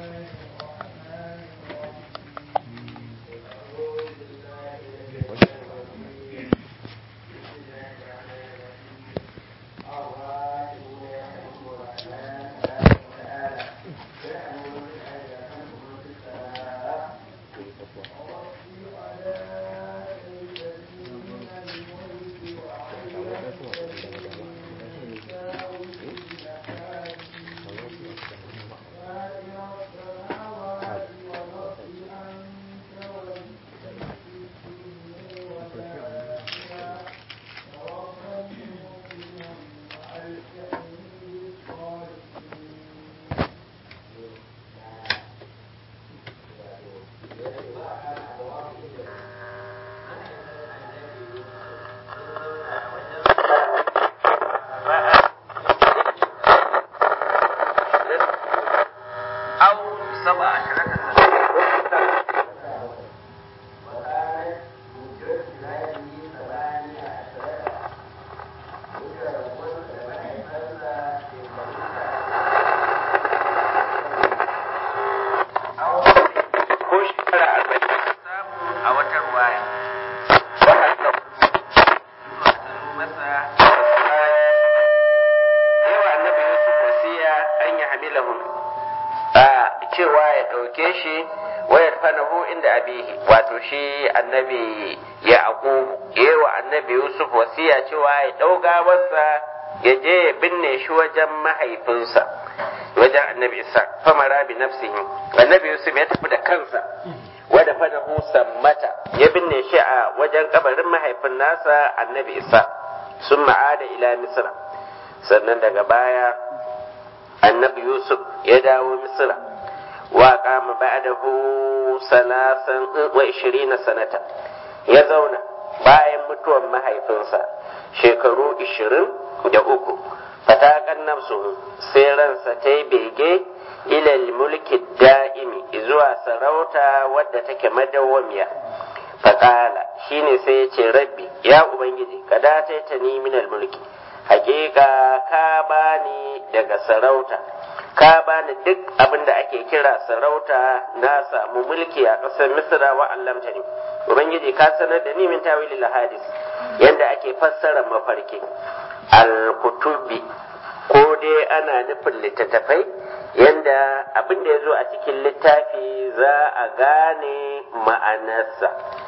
shi annabi yaqubu yewa annabi yusuf wasiya cewa ya ɗauga masa ya je ya binne shi wajen mahaifinsa wajen annabi isa famara bi nafsihi annabi yusuf ya tafi da kansa wada fanahu sammata ya binne shi a wajen kabarin mahaifin nasa annabi isa sun ma'ada ila misra sannan daga baya annabi yusuf ya dawo misra wa kama ba'dahu salasan wa ishirina sanata ya zauna bayan mutuwan mahaifinsa shekaru ishirin da uku fatakan nafsu sai ransa ta yi bege ilal mulki da'imi zuwa sarauta wadda take madawwamiya faƙala shine sai ya ce rabbi ya ubangiji ka dace ta ni minal mulki hakika ka bani daga sarauta ka bani duk abin da ake kira sarauta na samu mulki a ƙasar misra wa allamta ni ubangiji ka sanar da ni min tawilil hadis yanda ake fassara mafarki al-kutubi ko dai ana nufin littattafai yanda abin da ya zo a cikin littafi za a gane ma'anarsa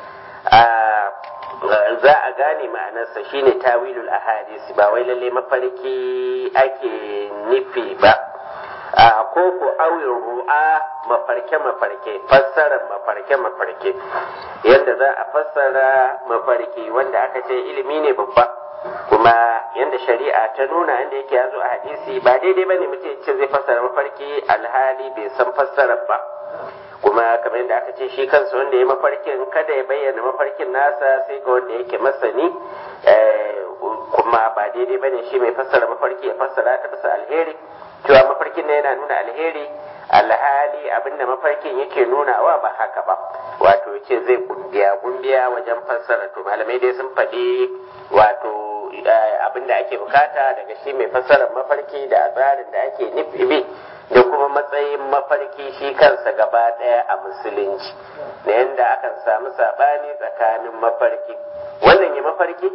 za a gane ma'anarsa shine tawilul ahadisi ba wai lalle mafarki ake nufi ba a ko ko awin ru'a mafarke mafarke fassarar mafarke mafarke yadda za a fassara mafarki wanda aka ce ilimi ne babba kuma yadda shari'a ta nuna yadda yake yazo a hadisi ba daidai bane mutum ya ce zai fassara mafarki alhali bai san fassarar ba kuma kamar yadda aka ce shi kansa wanda ya mafarkin kada ya bayyana mafarkin nasa sai ga wanda yake masani kuma ba daidai bane shi mai fassara mafarki ya fassara ta bisa alheri cewa mafarkin na yana nuna alheri alhali abinda mafarkin yake nunawa ba haka ba wato ce zai kumbiya kumbiya wajen fassara to malamai dai sun faɗi wato abinda ake bukata daga shi mai fassarar mafarki da tsarin da ake nufi bi da kuma matsayin mafarki shi kansa gaba ɗaya a musulunci da yadda akan samu saɓani tsakanin mafarki wannan ya mafarki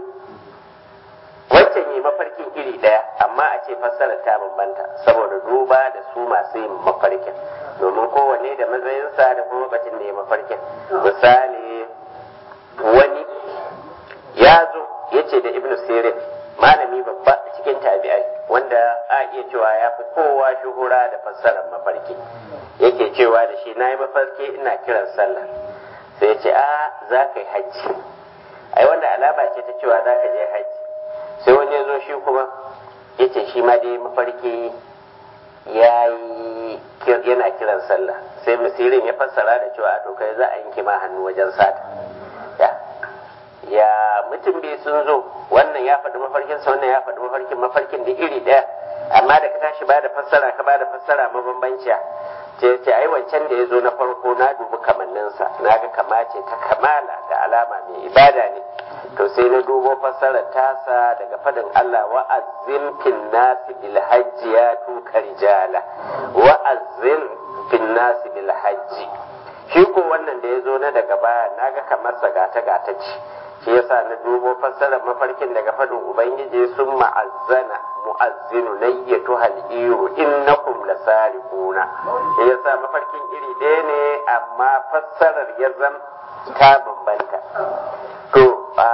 wancan yi mafarkin iri ɗaya amma a ce fassarar ta bambanta saboda duba da su masu yin mafarkin domin kowanne da matsayinsa da kuma lokacin da ya mafarkin misali wani ya zo ya ce da ibnu sirin malami babba cikin tabi'ai wanda a iya cewa ya fi kowa shuhura da fassarar mafarki yake cewa da shi na yi mafarki ina kiran sallah sai ya ce a za ka yi hajji ai wanda alama ce ta cewa za ka je hajji sai wani ya zo shi kuma ya ce shi ma dai mafarki ya yi yana kiran sallah sai masirin ya fassara da cewa to kai za a yanke ma hannu wajen sata ya ya mutum bai sun zo wannan ya faɗi mafarkinsa wannan ya faɗi mafarkin mafarkin da iri ɗaya amma da ka tashi ba da fassara ka ba da fassara mabambanciya ce ce ai wancan da ya zo na farko na dubi kamanninsa na ga kama ce ta kamala da alama mai ibada ne to sai na dubo fassarar tasa daga fadin Allah wa'azzin fin nasi bil hajji ya tuka rijala wa'azzin fin nasi bil hajji shi ko wannan da ya zo na daga baya naga kamar sa gata gata ce shi yasa na dubo fassarar mafarkin daga fadin ubangiji sun ma'azzana mu'azzinu nayyatu hal iru innakum lasariquna shi yasa mafarkin iri ɗaya ne amma fassarar ya zam ta bambanta to a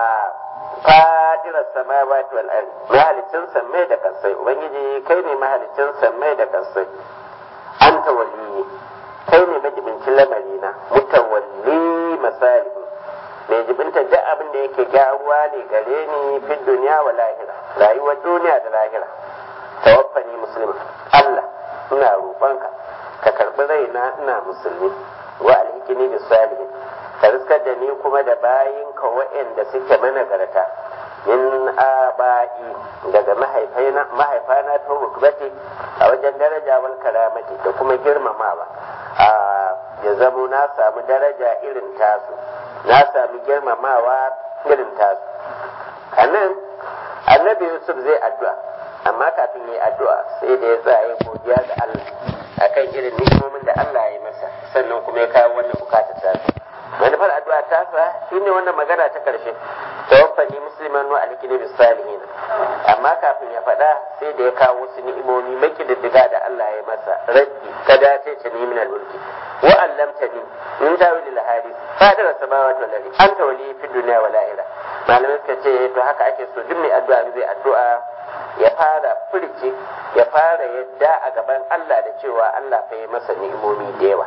fadirar samawati wal ardi mahalicin sammai da kasai ubangiji kai ne mahalicin sammai da kasai anta waliyi kai ne majibincin lamarina mutawalli masalihu mai jibinta duk abin da yake gyaruwa ne gare ni fi duniya wa lahira rayuwar duniya da lahira tawaffani musulmi Allah ina roƙonka ka karɓi raina ina musulmi wa alhikini da salihin ka riskar da ni kuma da bayinka waɗanda suke managarta min aba'i daga mahaifana ta rukbati a wajen daraja wal karamati da kuma girmamawa a ya zamo na samu daraja irin tasu na sami girmamawa irin tasu a nan annabi yusuf zai addu'a amma kafin yi addu'a sai da ya tsaya godiya ga allah akan irin ni'imomin da allah ya yi masa sannan kuma ya kawo wannan bukatar tasu manufar addu'a tasa shine wannan magana ta karshe tawaffani musliman wa alkini bis salihin amma kafin ya faɗa sai da ya kawo wasu ni'imomi makididdiga da Allah ya masa rabbi kada ta ce ni min al-mulki wa allamtani min tawil al-hadith fadar samawati wal ardi anta wali fi dunya wal akhirah malamai suka ce to haka ake so duk mai addu'a zai addu'a ya fara furci ya fara yadda a gaban Allah da cewa Allah fa yi masa ni'imomi da yawa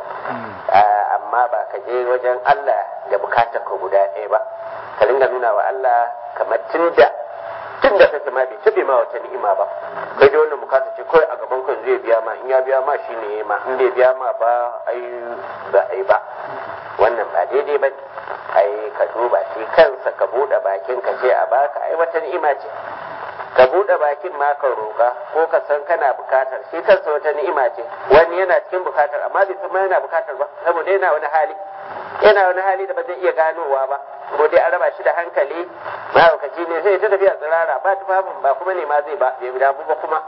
amma ba ka je wajen Allah da bukatar ka guda ɗaya ba ka ringa nuna wa Allah kamar tunda tunda kake ma bai tabe ma wata ni'ima ba kai da wannan bukata ce kawai a gaban ka zai biya ma in ya biya ma shine ma in bai biya ma ba ai ba ai ba wannan ba daidai ba ai ka duba shi kansa ka bude bakin ka ce a baka ai wata ni'ima ce ka buɗe bakin ma ka roƙa ko ka san kana bukatar shi kansa wata ni'ima ce wani yana cikin bukatar amma bai san ma yana bukatar ba saboda yana wani hali yana wani hali da ba zai iya ganowa ba ko dai an raba shi da hankali mahaukaci ne zai ta tafiya tsirara ba tufafin ba kuma ne ma zai ba bai damu ba kuma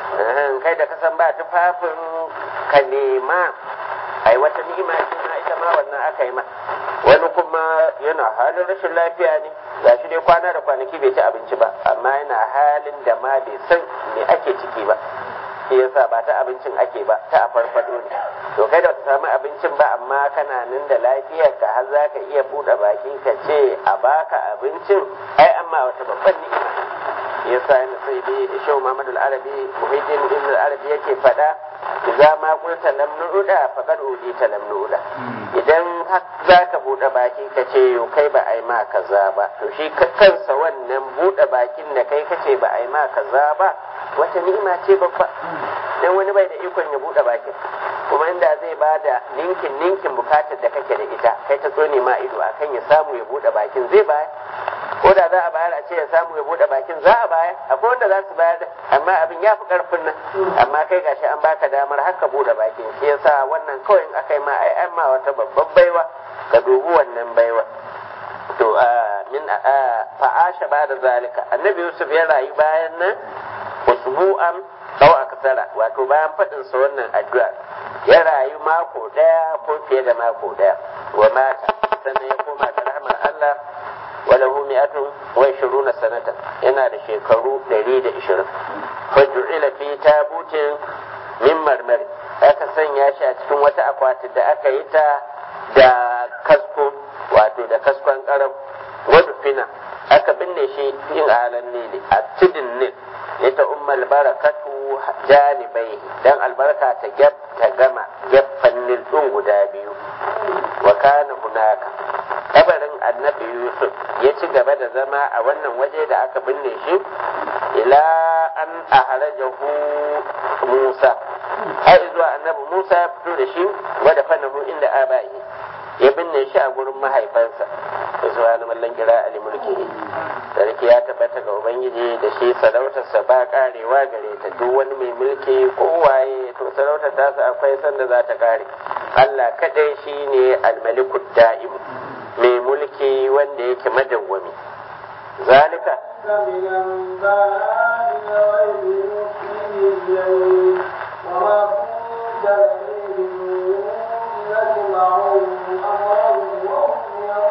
kai da ka san ba tufafin ka nema ai wata ni'ima ce ma ita ma wannan aka yi ma wani kuma yana halin rashin lafiya ne ga shi dai kwana da kwanaki bai ci abinci ba amma yana halin da ma bai san me ake ciki ba shi yasa ba ta abincin ake ba ta a farfado ne to kai da ka samu abincin ba amma kana nan da lafiyar ka har za ka iya buɗe baki ka ce a baka abincin ai amma wata babban ni'ima yasa yana sai dai shau Muhammad al-Arabi Muhyiddin Ibn al-Arabi yake faɗa idza ma qulta lam nu'da faqad udita lam nu'da idan har zaka bude baki ka ce yo kai ba ai ma kaza ba to shi kansa wannan bude bakin da kai kace ba ai ma kaza ba wata ni'ima ce babba dan wani bai da ikon ya bude bakin kuma inda zai bada ninkin ninkin bukatar da kake da ita kai ta tsone ma ido akan ya samu ya bude bakin zai bayar ko da za a bayar a ce ya samu ya bude bakin za a bayar akwai wanda za su bayar amma abin ya fi karfin nan amma kai gashi an baka damar haka bude bakin shi yasa wannan kawai in aka yi ma ai an ma wata babban baiwa ka dubi wannan baiwa to min fa'asha ba da zalika annabi yusuf ya rayu bayan nan usbu'an aw aksara wato bayan faɗin sa wannan addu'a ya rayu mako daya ko fiye da mako daya wa mata sannan ya koma ga rahmar Allah وله مئة وعشرون سنة ينا da shekaru ɗari da ishirin faju'ila fi tabutin min marmari aka sanya shi a cikin wata akwati da aka yi ta da kasko wato da kaskon karam wadda fina aka binne shi yin alan nili a tudin nil ita ummal barakatu janibai dan albarka ta gab ta gama gefen nil ɗin guda biyu wa kana hunaka kabarin annabi yusuf ya ci gaba da zama a wannan waje da aka binne shi ila an aharajahu musa har zuwa annabi musa ya fito da shi wadda fanahu inda abai ya binne shi a gurin mahaifansa subhanahu mallan kira ali mulki sarki ya tabbata ga ubangiji da shi sarautarsa ba karewa gare ta duk wani mai mulki ko waye to sarautar tasa akwai sanda za ta kare Allah kadai shine almalikud da'im mai mulki wanda yake madawwami zalika من أنباء الغيب نوحيه إليك وما كنت لديهم إذ يجمعون أمرهم وهم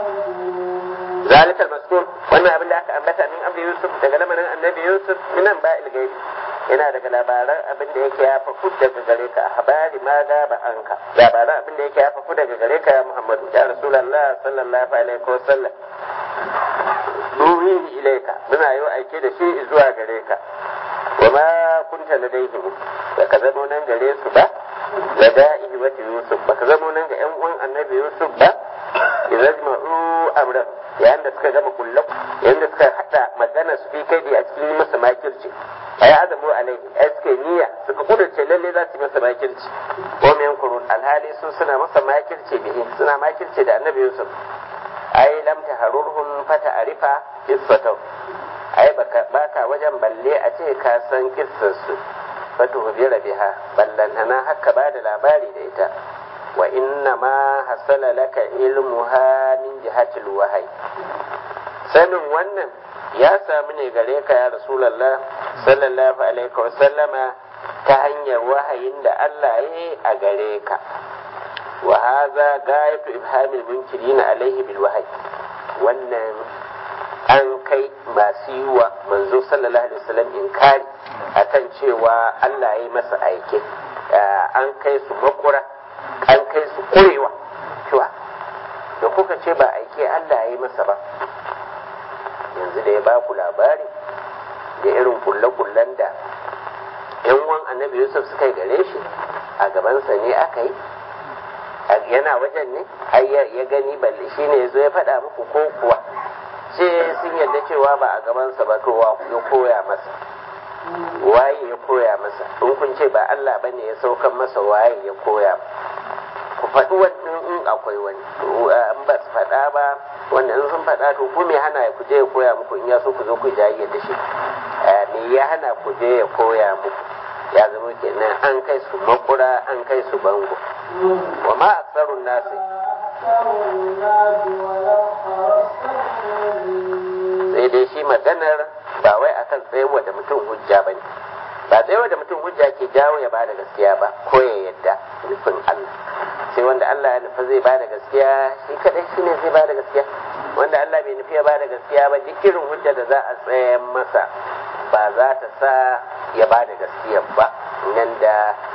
يمكرون zalika al-maskur wannan abin da aka ambata min amri yusuf daga lamarin annabi yusuf minan ba ilgaibi yana daga labaran abin da yake ya fafu daga gare ka habari ma da ba anka labaran abin da yake ya fafu daga gare ka ya muhammadu ya rasulullah sallallahu alaihi wa sallam nuhihi ilaika muna yi aike da shi zuwa gare ka wa ma kunta ladaihim ba ka zamo nan gare su ba lada'ihi wa yusuf ba ka zamo nan ga yan uwan annabi yusuf ba idan ma'u amran yayin da suka gama kullum yayin da suka hada magana su fi kai a cikin masa makirci ay azamu alaihi ai suka niyya suka kudurce lalle za su yi masa makirci ko men kurun alhali su suna masa makirci bihi suna makirci da annabi yusuf ai lam taharurhum fata arifa qissatu ai baka baka wajen balle a ce ka san kissar su fatu hubira biha ballantana haka ba da labari da ita wa inna ma hasala laka ilmuha min jihatil wahyi sanin wannan ya samu ne gare ka ya rasulallah sallallahu alaihi wa sallama ta hanyar wahayin da Allah ya yi a gare ka wa haza gayatu ibhamil munkirina alaihi bil wahyi wannan an kai masu yi wa manzo sallallahu alaihi wasallam inkari akan cewa Allah ya yi masa aike an kai su makura an kai su kurewa cewa da kuka ce ba aike Allah ya yi masa ba yanzu da ya ba ku labari da irin kulle-kullen da yan wan annabi yusuf suka yi gare shi a gabansa ne aka yi yana wajen ne har ya gani balle shi ne ya zo ya faɗa muku ko kuwa ce sun yarda cewa ba a gabansa ba to ya koya masa waye ya koya masa in kun ce ba Allah bane ya saukan masa waye ya koya ku faɗi wannan in akwai wani in ba su faɗa ba wanda in sun faɗa to ku me hana ku je ya koya muku in ya so ku zo ku jayi da shi me ya hana ku je ya koya muku ya zama kenan an kai su makura an kai su bango wa ma aksarun nasi sai dai shi maganar ba wai akan tsayewa da mutum hujja ba ne ba tsayewa da mutum hujja ke jawo ya bada gaskiya ba ko ya yadda nufin Allah sai wanda Allah ya nufa zai bada gaskiya shi kadai shi ne zai bada gaskiya wanda Allah bai nufi ya bada gaskiya ba duk irin hujja da za a tsayar masa ba za ta sa ya bada gaskiya ba nan da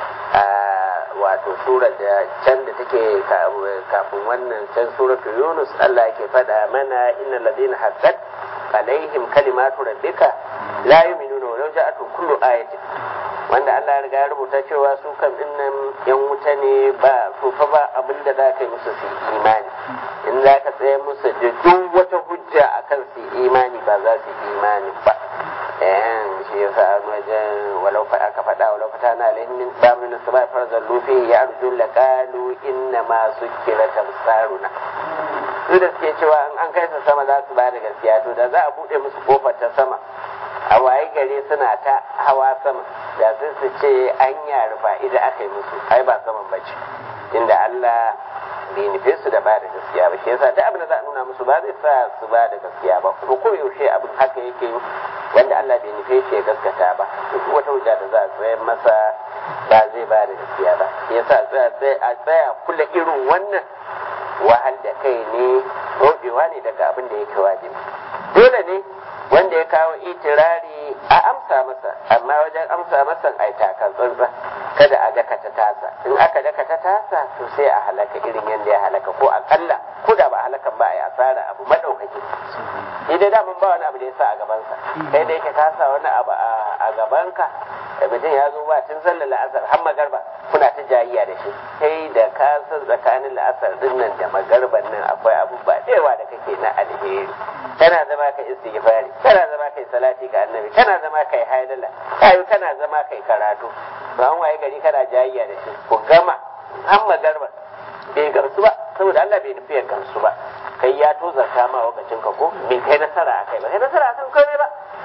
wato sura da can da take kafin wannan can suratu yunus Allah yake faɗa mana inna ladina haqqat alaihim kalimatu rabbika la yu'minuna wa law ja'atu kullu ayatin wanda Allah ya riga ya rubuta cewa su kan dinnan yan wuta ne ba su fa ba abinda za ka yi musu su imani in za ka tsaye musu da duk wata hujja akan su imani ba za su imani ba eh shi yasa an wajen walau fa aka faɗa walau fata na alaihim min bamin sama farzan lufi ya arju laqalu inna ma sukira tamsaruna su da suke cewa in an kai su sama za su ba da gaskiya to da za a buɗe musu kofar ta sama a waye gare suna ta hawa sama da sai su ce an ya rufa idan aka yi musu ai ba saman bace inda Allah bai nufe su da ba da gaskiya ba shi yasa duk abin da za a nuna musu ba zai sa su ba da gaskiya ba kuma ko yaushe abin haka yake wanda Allah bai nufe shi ya gaskata ba to duk wata hujja da za a tsayar masa ba zai ba da gaskiya ba shi yasa a tsaya kula irin wannan wahal da kai ne rodewa ne daga abin da yake wajibi dole ne wanda ya kawo itirari a amsa masa amma wajen amsa masa ai takan tsantsa kada a dakata tasa in aka dakata tasa to sai a halaka irin yadda ya halaka ko akalla ko da ba halakan ba a yi asara abu madaukaki idan da mun ba wani abu da ya sa a gabansa kai da yake ka sa wani abu a gabanka da mutum ya zo ba tun sallar la'asar har magarba kuna ta jayiya da shi kai da ka san tsakanin la'asar din nan da magarban nan akwai abubuwa da yawa da kake na alheri kana zama kai istighfari kana zama kai salati ga annabi kana zama kai haidala kai kana zama kai karatu ba an waye gari kana jayiya da shi ku gama har magarba bai gamsu ba saboda Allah bai nufi ya gamsu ba kai ya tozarta ma lokacin ka ko bai kai nasara akai ba kai nasara akan komai ba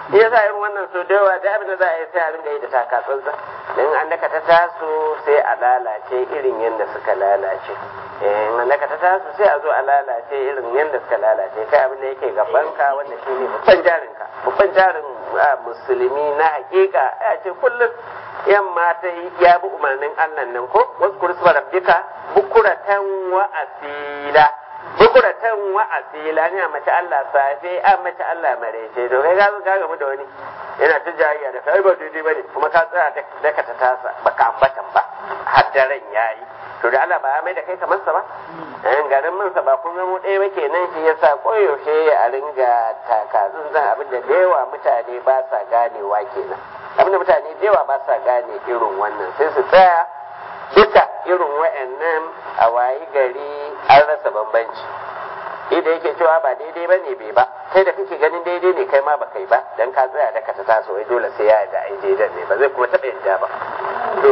ya sa irin wannan so da yawa da abin da za a yi sai a ringa yi da takatsantsa in an daka ta taso sai a lalace irin yadda suka lalace in an daka ta taso sai a zo a lalace irin yadda suka lalace kai abin da yake gabanka wanda shi ne babban jarinka babban jarin musulmi na hakika ya ce kullum yamma ta ya bi umarnin Allah nan ko wasu kursu rabbika bukuratan wa asila bukuratan wa asila ne a mace Allah safe a mace Allah marece to kai ga ga gamu da wani yana ta jayayya da kai ba daidai bane kuma ka tsaya da ka ta tasa baka ambatan ba har daren yayi to da Allah ba ya mai da kai kamar sa ba an garin mun sa ba kun mu ɗaya ba kenan shi yasa koyaushe a ringa takazun zan abin da yawa mutane ba sa ganewa kenan abin da mutane da yawa ba sa gane irin wannan sai su tsaya duka irin wa'annan a wayi gari an rasa bambanci idan yake cewa ba daidai ba ne bai ba kai da kake ganin daidai ne kai ma ba kai ba dan ka tsaya da ka ta taso wai dole sai ya da ai daidan ne ba zai kuma taɓa yadda ba to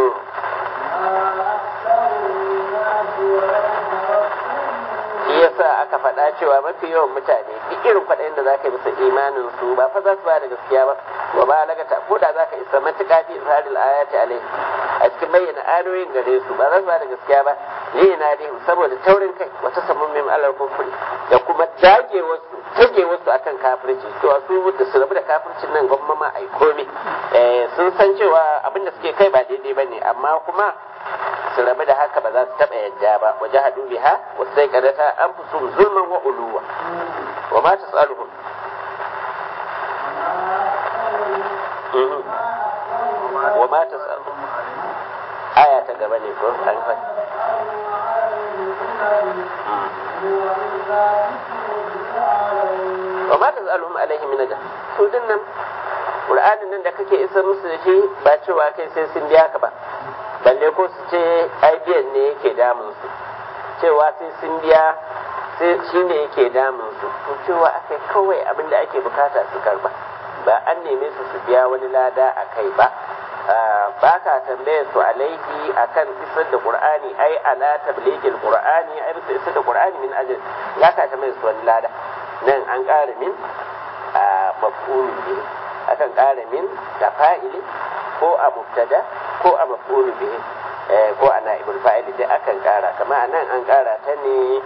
shi yasa aka faɗa cewa mafi yawan mutane duk irin kwaɗayin da zaka yi musu imanin su ba fa za su ba da gaskiya ba wa ba lagata ko da zaka isa matuƙa fi izharil ayati alai a cikin bayyana ayoyin gare su ba za su ba da gaskiya ba ne na dai saboda taurin kai wata samun mim alal kufri da kuma dage wasu tage wasu akan kafirci cewa su da su rabu da kafircin nan gwamma ma ai komai sun san cewa abin da suke kai ba daidai bane amma kuma su rabu da haka ba za su taɓa yadda ba waje hadu biha wasu sai kadata an fi sun zulman wa uluwa wa ma ta tsaluhun wa ma ta tsaluhun aya ta gaba ne ko an fa wa ma ta tsaluhun alaihi min ajal su dinnan Qur'anin nan da kake isa musu da shi ba cewa kai sai sun biya ka ba balle ko su ce IBN ne yake damun su cewa sai sun biya sai shi ne yake damun su to cewa akai kawai abin da ake bukata su karba ba an neme su su biya wani lada a kai ba ba ka tambaye su alaihi akan isar da qur'ani ai ala tabligil qur'ani ai bisa isar da qur'ani min ajal ya ka tambaye su wani lada nan an ƙara min a maf'ulun bihi akan ƙara min da fa'ili ko a mubtada ko a maf'ulu bihi ko a na'ibul fa'ili dai akan ƙara kama anan an ƙara ta ne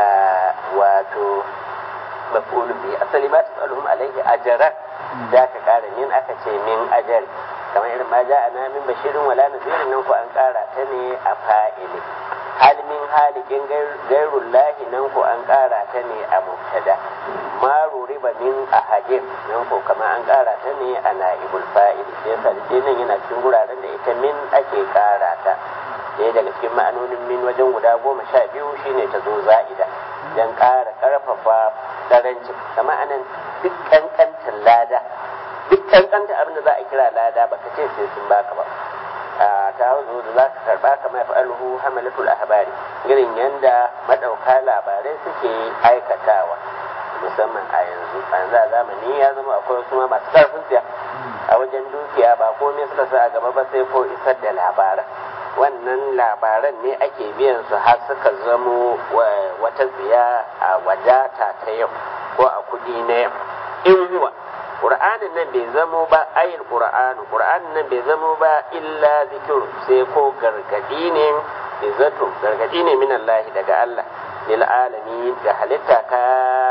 wato maf'ulu bihi asali ma tasaluhum alaihi ajran da aka ƙara min aka ce min ajal kamar irin ma ja'ana min bashirin wala nadirin nan ko an ƙara ta ne a fa'ili hal min halikin gairun lahi nan ko an ƙara ta ne a mubtada ma ruriba min ahadin nan ko kama an ƙara ta ne a na'ibul fa'ili sai yasa da nan yana cikin guraren da ita min ake ƙara ta ɗaya daga cikin ma'anonin min wajen guda goma sha biyu shine ta zo za'ida don ƙara ƙarfafa ƙarancin kama anan duk ƙanƙantar lada duk ƙanƙantar abin da za a kira lada ba ka ce sai sun baka ba ta zo da za ka karba kamar fa'alhu hamalatul ahbari irin yanda madauka labarai suke aikatawa musamman a yanzu a yanzu a zamani ya zama akwai wasu ma masu karfin siya a wajen dukiya ba komai suka sa a gaba ba sai ko isar da labaran wannan labaran ne ake biyan su har suka zamo wata tsiya a wadata ta yau ko a kudi na yau in huwa Qur'anin nan bai zamo ba ayil Qur'anu Qur'anin nan bai zamo ba illa zikir sai ko gargadi ne zato gargadi ne min Allah daga Allah lil alamin ga halitta ka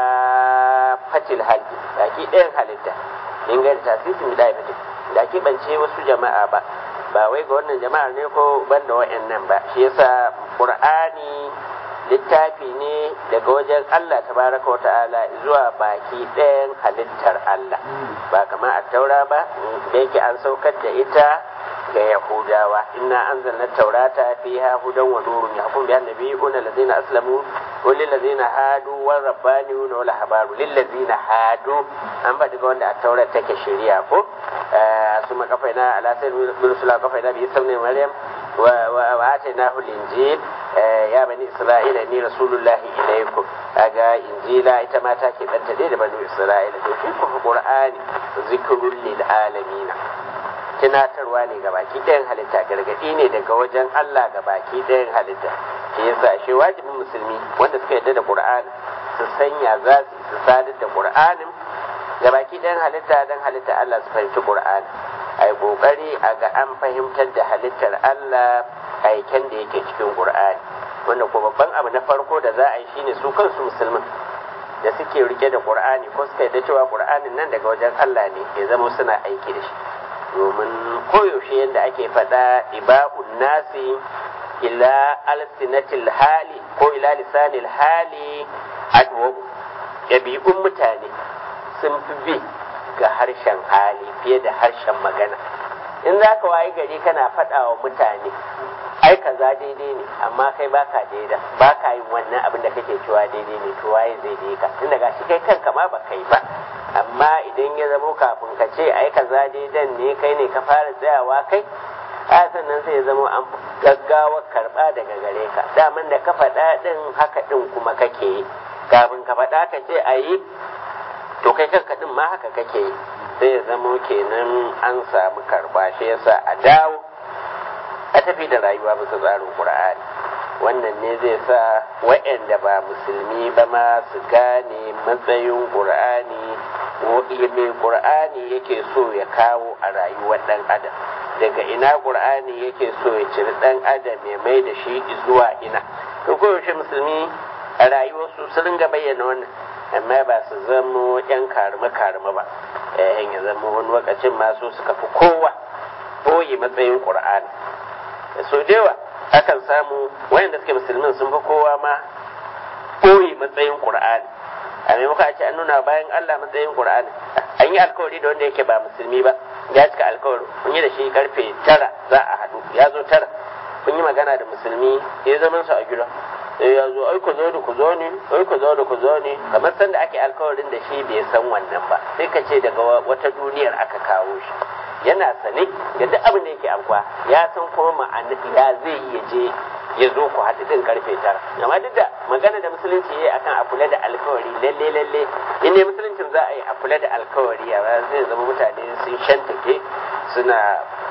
fatil halki baki ɗayan halitta in ga tasirin da ya da ke bance wasu jama'a ba ba wai ga wannan jama'ar ne ko banda wa'annan ba shi yasa Qur'ani littafi ne daga wajen Allah tabaraka wa ta'ala zuwa baki ɗayan halittar Allah ba kamar a taura ba da yake an saukar da ita ga Yahudawa inna anzalna taurata fiha hudan wa nurun yahkum bi annabiyyin allazina aslamu wa lil ladzina hadu wa rabbaniyun wa lahbaru lil ladzina hadu an ba daga wanda a taura take shari'a ko su makafaina ala sayyid bin sula kafaina bi sabni maryam wa atainahu al-injil ya bani isra'ila ni rasulullahi ilaikum kaga injila ita ma ta keɓanta dai da bani isra'ila to shi kuma qur'ani zikrul lil alamin tunatarwa ne ga baki ɗayan halitta gargaɗi ne daga wajen Allah ga baki ɗayan halitta shi yasa shi wajibin musulmi wanda suka yarda da qur'ani su sanya za su su sadar da qur'anin ga baki ɗayan halitta dan halitta Allah su fahimci Qur'ani ai kokari a ga an fahimtar da halittar Allah aiken da yake cikin Qur'ani wanda ko babban abu na farko da za a yi shine su kansu musulmin da suke rike da Qur'ani ko suka yi da cewa Qur'anin nan daga wajen Allah ne ya zama suna aiki da shi domin koyaushe yadda ake faɗa iba'un nasi ila alsinatil hali ko ila lisanil hali adwabu ɗabi'un mutane sun fi bi ga harshen hali fiye da harshen magana in za ka wayi gari kana faɗa wa mutane ai kaza daidai ne amma kai baka daida baka yin wannan abin da kake cewa daidai ne to waye zai daidai ka tunda gashi kai kanka ma ba kai ba amma idan ya zamo kafin ka ce ai kaza daidan ne kai ne ka fara tsayawa kai a sannan sai ya zama an gaggawa karɓa daga gare ka daman da ka faɗa ɗin haka ɗin kuma kake yi kafin ka faɗa ka ce a yi to kai kanka ɗin ma haka kake yi sai ya zamo kenan an samu karɓa shi yasa a dawo a tafi da rayuwa bisa tsarin ƙur'ani wannan ne zai sa wa'anda ba musulmi ba ma su gane matsayin ƙur'ani mai ƙur'ani yake so ya kawo a rayuwar ɗan adam daga ina ƙur'ani yake so ya ciri ɗan adam ya mai da shi zuwa ina to koyaushe musulmi a rayuwarsu su ringa bayyana wannan amma ba su zamo yan karime karime ba yayin ya zama wani lokacin masu suka fi kowa boye matsayin ƙur'ani so da yawa akan samu wayanda suke musulmin sun fi kowa ma boye matsayin ƙur'ani a maimakon a ce an nuna bayan Allah matsayin Qur'ani an yi alkawari da wanda yake ba musulmi ba ya cika alkawari kun yi da shi karfe tara za a haɗu ya zo tara kun yi magana da musulmi ya zaman su a gida sai ya zo ai ku zo da ku zo ne ai ku zo da ku zo ne kamar sanda ake alkawarin da shi bai san wannan ba sai ka ce daga wata duniyar aka kawo shi yana sane da duk abin da yake amkwa ya san kuma ma'ana ya zai iya je ya zo ku haɗu ɗin karfe tara amma duk da magana da musulunci ya yi akan a kula da alkawari lalle lalle in ne musuluncin za a yi a kula da alkawari a zai zama mutane sun shantake suna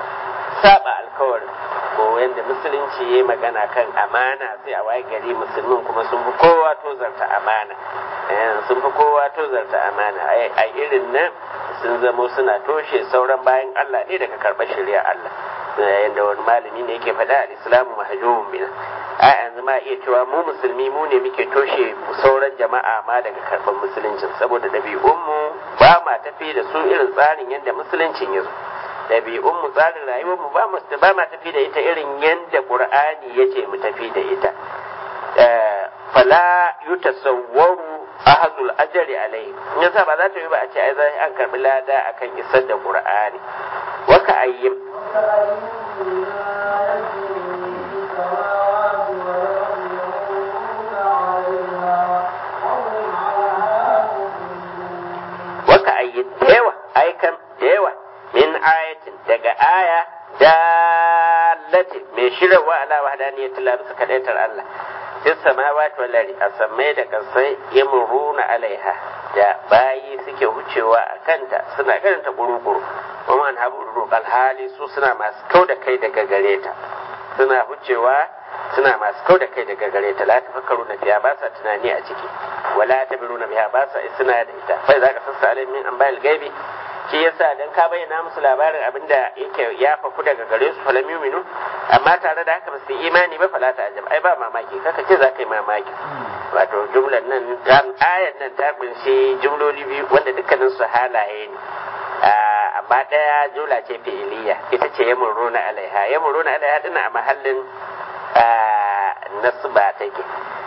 saba alkawarin ko yadda musulunci ya yi magana kan amana sai a waye gari musulmin kuma sun fi kowa tozarta amana sun fi kowa tozarta amana a irin nan sun zamo suna toshe sauran bayan Allah ne daga karɓar shari'a Allah yadda wani malami ne yake faɗa al-islamu mahjumun bina a yanzu ma iya cewa mu musulmi mu ne muke toshe sauran jama'a ma daga karɓar musuluncin saboda ɗabi'unmu ba ma tafi da su irin tsarin yadda musuluncin ya zo ɗabi'unmu tsarin rayuwarmu ba mu ba ma tafi da ita irin yadda qur'ani yace mu tafi da ita fala yutasawwaru ahadul ajri alai in yasa ba za ta yi ba a ce ai zai an karbi lada akan isar da qur'ani wa ka ayyim wa ka ayyim da yawa aikan da yawa min ayatin daga aya dalatin mai shirarwa ala wahdaniyatil la bisa kadaitar Allah fi samawati wal ardi asammai da kasai yamruna alaiha da bayi suke wucewa a kanta suna karanta guruguru kuma an habu rukal hali su suna masu kau da kai daga gare ta suna wucewa suna masu kau da kai daga gare ta la tafakkaru na biya ba sa tunani a ciki wala tabiru na biya ba sa isna da ita fa za ka sassa alai min an bayar gaibi shi yasa dan ka bayyana musu labarin abinda yake ya faku daga gare su falam yuminu amma tare da haka ba su imani ba fala ta ajab ai ba mamaki kaka ce za ka yi mamaki wato jumlar nan dan ayar nan ta kunshi jumloli biyu wanda dukkanin su halaye ne amma daya jumla ce fi'iliya ita ce yamuruna alaiha yamuruna alaiha dina a mahallin nasba take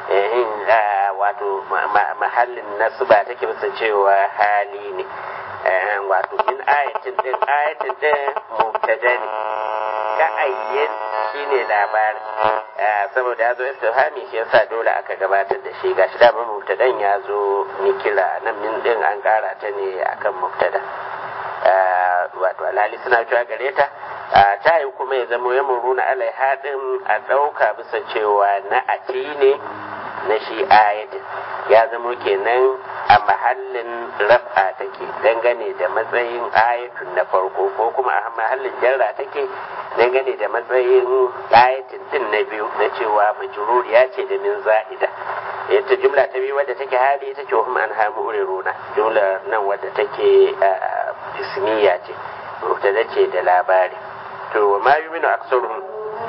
wato mahallin nasba take bisa cewa hali ne wato min ayatin din ayatin din mubtada ne ka ayyin shine labarin saboda ya zo istifhami shi yasa dole aka gabatar da shi gashi da mubtadan ya zo ni kira nan min din an kara ta ne akan mubtada wato alhali suna cewa gare ta ta yi kuma ya zama ya muruna alaiha din a ɗauka bisa cewa na ati ne na shi ayatin ya zama kenan a mahallin raf'a take dangane da matsayin ayatun na farko ko kuma a mahallin jarra take dangane da matsayin ayatin din na biyu na cewa majrur ya ce da min za'ida ita jumla ta biyu wadda take hali ita ce wahum an hamu uriruna jumla nan wadda take ismiya ce mubtada ce da labari to wa ma yuminu aksaruhum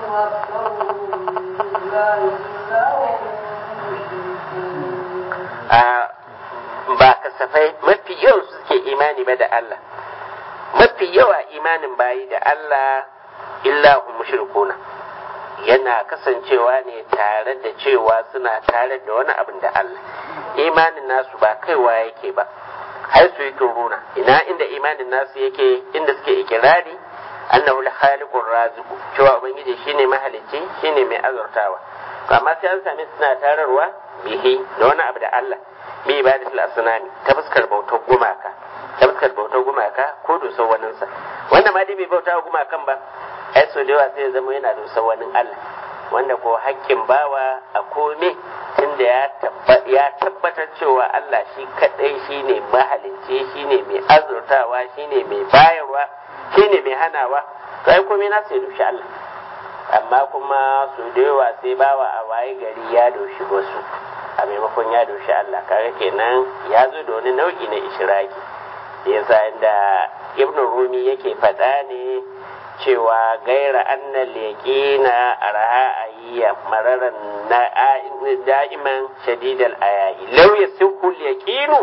ba kasafai mafi yawan suke imani ba da Allah mafi yawa imanin bayi da Allah illa hum mushrikuna yana kasancewa ne tare da cewa suna tare da wani abin da Allah imanin nasu ba kaiwa yake ba har su yi runa ina inda imanin nasu yake inda suke ikirari annahu al-khaliqur raziqu cewa ubangiji shine mahalicci shine mai azurtawa amma sai an sami suna tararwa bihi da wani abu da Allah bi ibadatul asnami ta fuskar bautar gumaka ta fuskar bautar gumaka ko dusar waninsa wanda ma dai bai bauta gumakan ba ai so da yawa sai ya zama yana dusar wani Allah wanda ko hakkin bawa a kome tunda ya tabbatar cewa Allah shi kadai shine mahalicci shine mai azurtawa shine mai bayarwa shine mai hanawa to ai komai na sai dushi Allah amma kuma su da yawa sai bawa a waye gari ya doshi wasu a maimakon ya doshi Allah kaga kenan ya zo da wani nau'i na ishiraki yasa inda ibn rumi yake faɗa ne cewa gaira annal yaqina arha ayya mararan na da'iman shadidal ayayi law yasihu yaqinu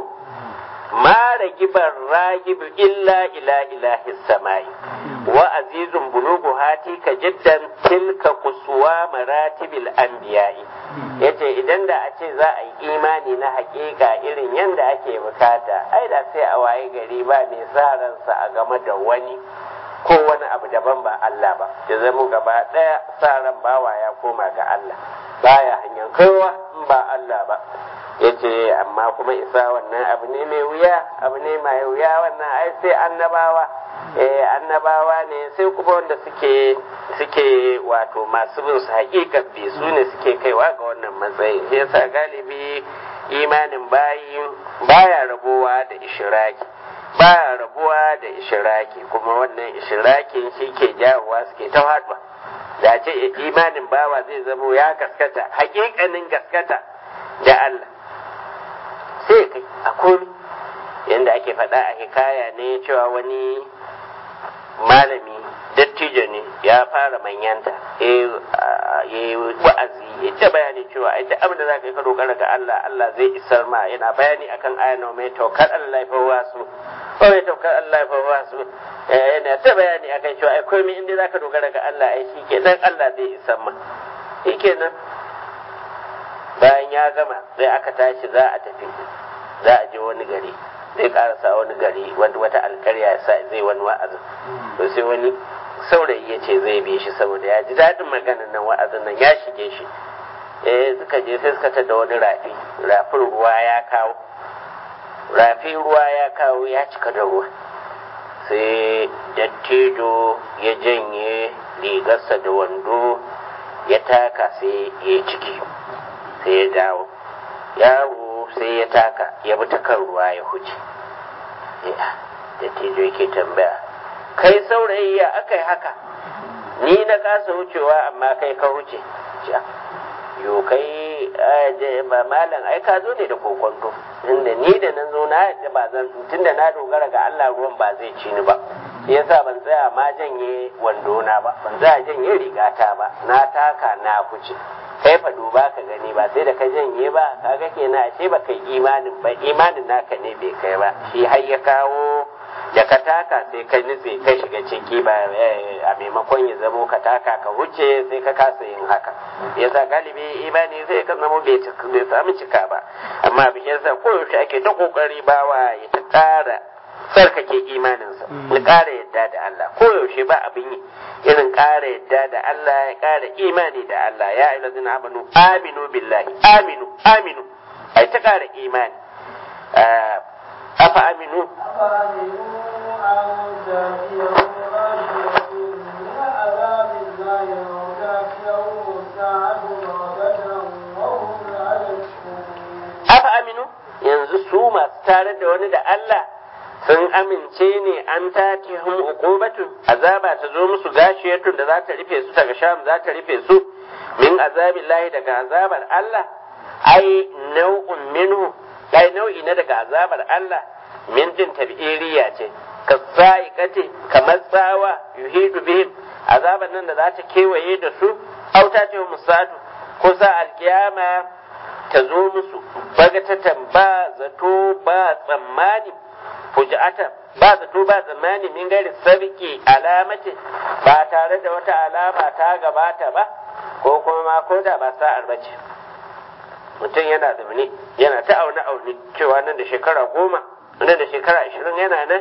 ma ragibar ragibu illa ila ilahi samai wa azizun bulugu hati ka jiddan tilka kusuwa maratibil anbiya'i yace idan da a ce za a yi imani na hakika irin yadda ake bukata ai da sai a waye gari ba mai sa ransa a game da wani ko wani abu daban ba Allah ba ya zama gaba ɗaya sa ran bawa ya koma ga Allah baya hanyar kowa in ba Allah ba ya ce amma kuma isa wannan abu ne mai wuya abu ne mai wuya wannan ai sai annabawa eh annabawa ne sai kuma wanda suke suke wato masu bin su hakikar bi su ne suke kaiwa ga wannan matsayi sai yasa galibi imanin bayi baya rabuwa da ishiraki baya rabuwa da ishiraki kuma wannan ishirakin shi ke jawowa suke ta haɗuwa da ce imanin bawa zai zamo ya gaskata hakikanin gaskata da Allah sai kai a komi yadda ake faɗa a hikaya ne cewa wani malami dattijo ne ya fara manyanta ya yi wa'azi ya ta bayani cewa ai duk abin da za ka yi ka dogara ga Allah Allah zai isar ma yana bayani akan ayan mai taukar Allah fa wasu ko mai taukar Allah fa wasu yana ta bayani akan cewa ai komai inda za ka dogara ga Allah ai shi ke dan Allah zai isar ma shi kenan bayan ya gama sai aka tashi za a tafi za a je wani gari zai karasa wani gari wanda wata alkarya ya sa zai wani wa'azin to sai wani saurayi ya ce zai bi shi saboda ya ji daɗin maganar nan wa'azin nan ya shige shi eh suka je sai suka tada wani rafi rafin ruwa ya kawo rafi ruwa ya kawo ya cika da ruwa sai dattijo ya janye rigarsa da wando ya taka sai ya ciki sai ya dawo yaro sai ya taka ya bi ta kan ruwa ya huce da tijo yake tambaya kai saurayi ya aka yi haka ni na kasa wucewa amma kai ka wuce yo kai ba malam ai ka zo ne da kokonto inda ni da nan zo na yadda ba zan tunda na dogara ga Allah ruwan ba zai ci ni ba yasa ban tsaya ma janye wando na ba ban tsaya janye rigata ba na taka na kuce kai fa duba ka gani ba sai da ka janye ba kaga kenan ashe ba kai imanin ba imanin naka ne bai kai ba shi har ya kawo da ka taka sai ka nutse ka shiga ciki ba a maimakon ya zamo ka taka ka wuce sai ka kasa yin haka yasa galibi imani sai ka zamo bai samu cika ba amma bi yasa koyaushe ake ta kokari bawa ya ta ƙara tsarkake imaninsa ya ƙara yadda da Allah koyaushe ba abin yi irin ƙara yadda da Allah ya ƙara imani da Allah ya ayyuhal ladzina amanu aminu billahi aminu aminu ai ta ƙara imani afa aminu afa aminu yanzu su masu tare da wani da Allah sun amince ne an tati hum uqubatu azaba ta zo musu gashiyatun da za ta rufe su daga sham za ta rufe su min azabillahi daga azabar Allah ai nau'un minhu ai nau'i na daga azabar Allah min din tabiriya ce ka sa'iqati kamar tsawa yuhidu bihim azabar nan da za ta kewaye da su auta ce musadu ko sa alkiyama ta zo musu bagatatan ba zato ba tsammani fujata ba zato ba tsammani min gari sabiki alamati ba tare da wata alama ta gabata ba ko kuma ma ko da ba sa'ar bace mutum yana zaune yana ta aune aune cewa nan da shekara goma nan da shekara ashirin yana nan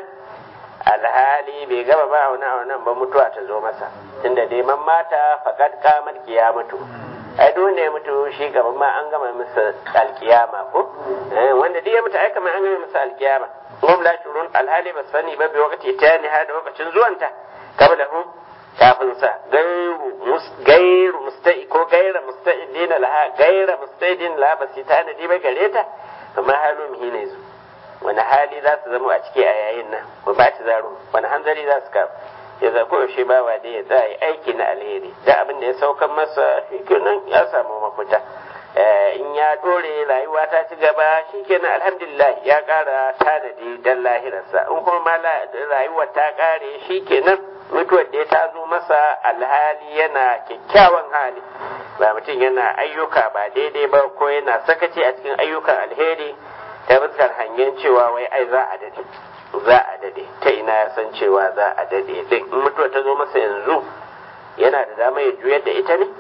alhali bai gaba ba aune aunen ba mutuwa ta zo masa tunda dai man mata fakat kamar mutu. ai duk wanda ya mutu shi gaban ma an gama masa alkiyama ko wanda duk ya mutu ai kamar an gama masa alkiyama hum la shurun alhali ba sani ba bi wakati ta ni hada lokacin zuwanta kabla hum kafin sa gairu gairu mustai ko gaira musta'idin laha gaira musta'idin laha ba su ta nadi ba gare ta amma halu mihi ne su wani hali za su zama a ciki a yayin nan ba ba ta zaro wani hanzari za su kafa ya zafi yaushe bawa da ya za yi aiki na alheri da abin da ya saukan masa shikenan ya samu mafita in ya dore rayuwa ta ci gaba shikenan alhamdulillah ya kara tanadi dan lahirarsa in kuma ma rayuwar ta kare shikenan mutuwar da ta zo masa alhali yana kyakkyawan hali ba mutum yana ayyuka ba daidai ba ko yana sakaci a cikin ayyukan alheri ta fuskar hangen cewa wai ai za a dade za a dade ta ina ya san cewa za a dade din in mutuwa ta zo masa yanzu yana da dama ya juyar da ita ne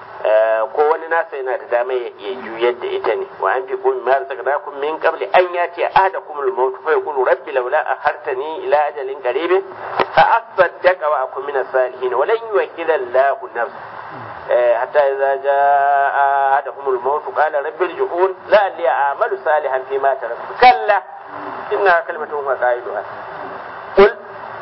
ko wani nasa yana da dama ya juyar da ita ne wa an fi kun ma razaqnakum min qabli an yati ahadakum al-maut fa yaqulu rabbi laula akhartani ila ajalin qarib fa asaddaqa wa akun min as-salihin wa lan yuwakkila Allahu nafs حتى إذا جاء أحدهم الموت قال رب ارجعون لعلي أعمل صالحا فيما تركت كلا إنها كلمة هو قائلها قل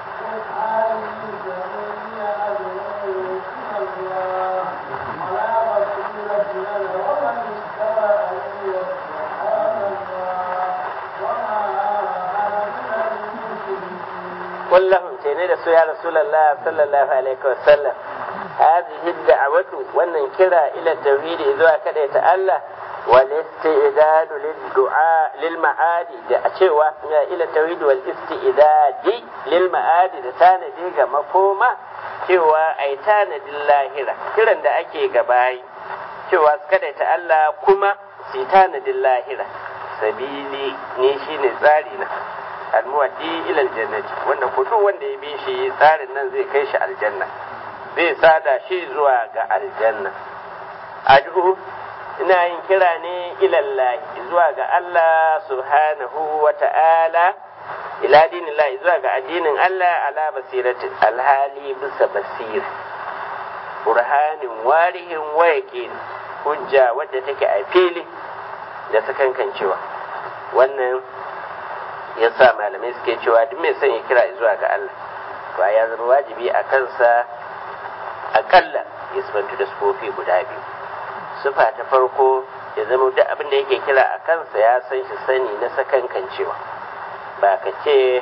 قل لهم تيني رسول يا رسول الله صلى الله عليه وسلم هذه الدعوة وأن كرا إلى التوحيد إذا كده الله والاستعداد للدعاء للمعاد da cewa ila tawhid wal istidadi lil ma'ad da tanadi ga makoma cewa ai tanadin lahira kiran da ake gabayi cewa su kada ta Allah kuma su tanadin lahira sabili ne shine tsari na almuwaddi ila aljannati wanda ko duk wanda ya bi shi tsarin nan zai kai shi aljanna zai sada shi zuwa ga aljanna ad'u ina yin kira ne ilallahi zuwa ga Allah subhanahu wa ta'ala ila dinillahi zuwa ga addinin Allah ala basiratin alhali bisa basira burhanin warihin wayaƙin hujja wadda take a fili da sakankancewa wannan ya sa malamai suke cewa duk mai son ya kira zuwa ga Allah to ya zama wajibi a kansa akalla ya sifantu da sufofi guda biyu sufa ta farko ya zama duk abin da yake kira a kansa ya san shi sani na sakankancewa ba ka ce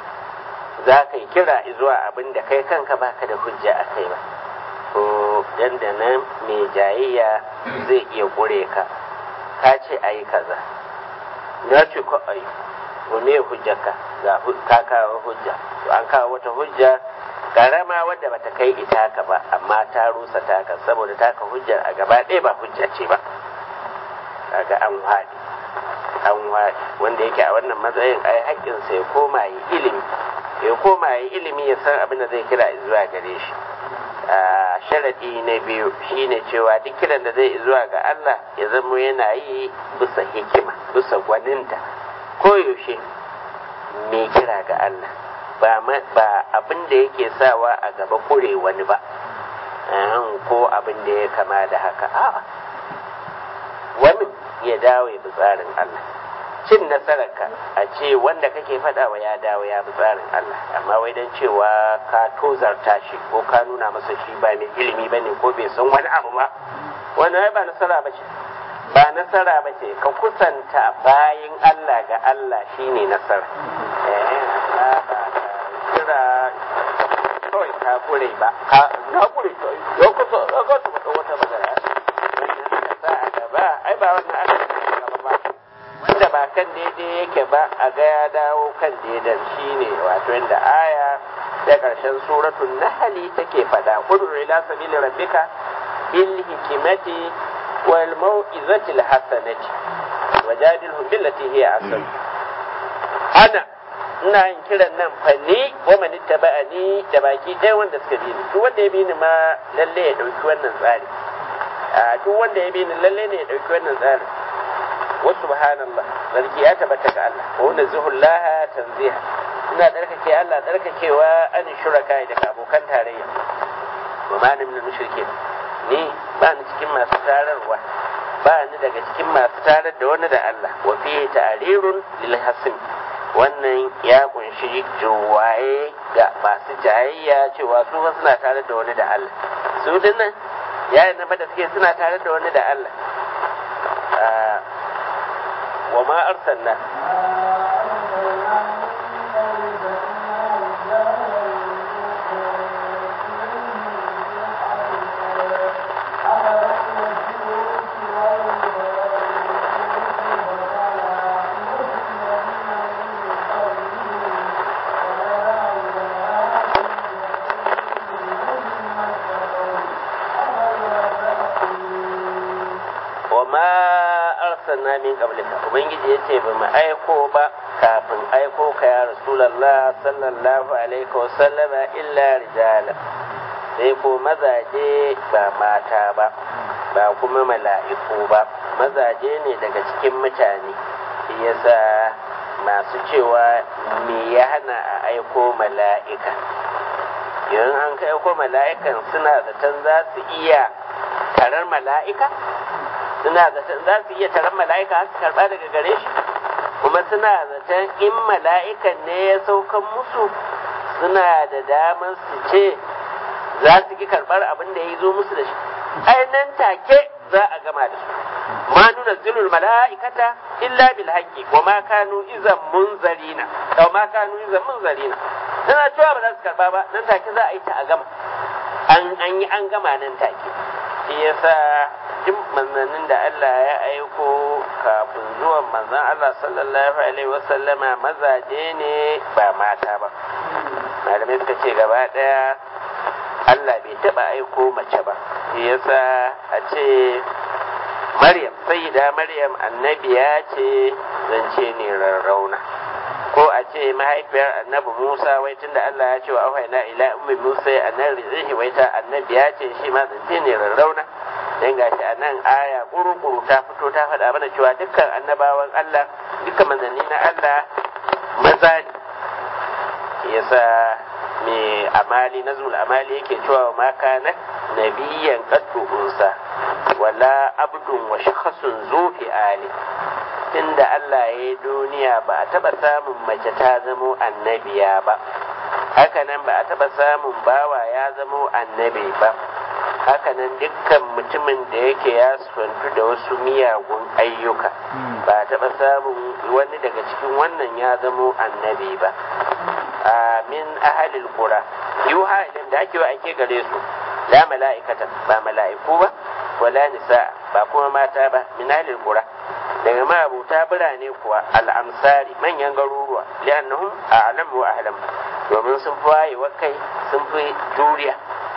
za ka yi kira zuwa abin da kai kanka baka da hujja a kai ba ko dandanan mai jayayya zai iya ƙure ka ka ce a yi kaza na ce ko a yi ko me hujjarka ga ka kawo hujja to an kawo wata hujja karama wadda bata kai ita ka ba amma ta rusa taka saboda taka hujjar a gaba ɗaya ba hujja ce ba kaga an wadi an wadi wanda yake a wannan matsayin ai haƙƙinsa ya koma yi ilimi ya koma yi ilimi ya san abin da zai kira zuwa gare shi a sharadi na biyu shine cewa duk kiran da zai zuwa ga Allah ya zama yana yi bisa hikima bisa gwaninta koyaushe mai kira ga Allah ba abin da yake sawa a gaba kure wani ba ko abin da ya kama da haka a'a wani ya dawo ya bi tsarin Allah cin nasararka a ce wanda kake faɗawa ya dawo ya bi tsarin Allah amma wai don cewa ka tozarta shi ko ka nuna masa shi ba mai ilimi ba ne ko bai san wani abu ba wannan ba nasara ba ce ba nasara ba ce ka kusanta bayin Allah ga Allah shine nasara kira kawai ka kure ba ka na kure to yau kusa ga wata magana wannan ka sa a gaba ai ba wannan aka kan daidai yake ba a ga ya dawo kan daidan shine wato yadda aya da ƙarshen suratul nahli take faɗa ud'u ila sabili rabbika bil hikmati wal mau'izati al hasanati wajadilhum billati hiya ahsan ana ina yin kiran nan fa ni wa man ittaba'ani da baki ɗaya wanda suka bi ni duk wanda ya bi ni ma lalle ya dauki wannan tsari a duk wanda ya bi ni lalle ne ya dauki wannan tsari wa subhanallah zarki ya tabbata ga Allah wa nazuhullaha tanziha ina tsarkake Allah tsarkakewa an shuraka da abokan tarayya wa ma ni min mushrikin ni ba ni cikin masu tararwa ba ni daga cikin masu tarar da wani da Allah wa fi ta'rirun lil hasim wannan ya kunshi juwaye ga masu jayayya cewa su fa suna tare da wani da Allah su dinnan yayin da da suke suna tare da wani da Allah wa ma arsalna arsalna min qablika ubangiji yace ba mu aiko ba kafin aiko ka ya rasulullah sallallahu alaihi wa sallama illa rijala sai ko mazaje ba mata ba ba kuma mala'iku ba mazaje ne daga cikin mutane shi yasa masu cewa me ya hana a aiko mala'ika yanzu an ka aiko mala'ikan suna zaton za su iya tarar mala'ika suna zaton za su iya taron mala'ika su karɓa daga gare shi kuma suna zaton in mala'ikan ne ya saukan musu suna da damar su ce za su ki karɓar abin da ya zo musu da shi ai nan take za a gama da su ma nuna zilul mala'ikata illa bil haqqi wa ma kanu izan munzarina aw ma kanu izan munzarina suna cewa ba za su karɓa ba nan take za a yi ta a gama an an yi an gama nan take shi yasa duk manzannin da Allah ya aiko kafin zuwan manzan Allah sallallahu alaihi wasallama mazaje ne ba mata ba malamai suka ce gaba daya Allah bai taba aiko mace ba shi yasa a ce Maryam sayyida Maryam annabiya ce zance ne rarrauna ko a ce mahaifiyar annabi Musa wai tunda Allah ya ce wa auhayna ila ummi Musa annabi zai wai ta annabiya ce shi ma zance ne rarrauna dan gashi a nan aya kuru-kuru ta fito ta faɗa mana cewa dukkan annabawan Allah dukkan manzanni na Allah maza ne yasa me amali nazul amali yake cewa ma kana nabiyyan qaddu unsa wala abdun wa shakhsun zu fi ali tunda Allah ya yi duniya ba a taɓa samun mace ta zamo annabiya ba hakanan ba a taɓa samun bawa ya zamo annabi ba hakanan dukkan mutumin da yake ya sufantu da wasu miyagun ayyuka ba a taɓa samun wani daga cikin wannan ya zamo annabi ba min ahalil qura yuha idan da ake wa ake gare su la mala'ikata ba mala'iku ba wala nisa ba kuma mata ba min ahalil qura daga mabuta birane kuwa al'amsari manyan garuruwa li'annahum a'lam wa ahlam domin sun fi wayewa kai sun fi juriya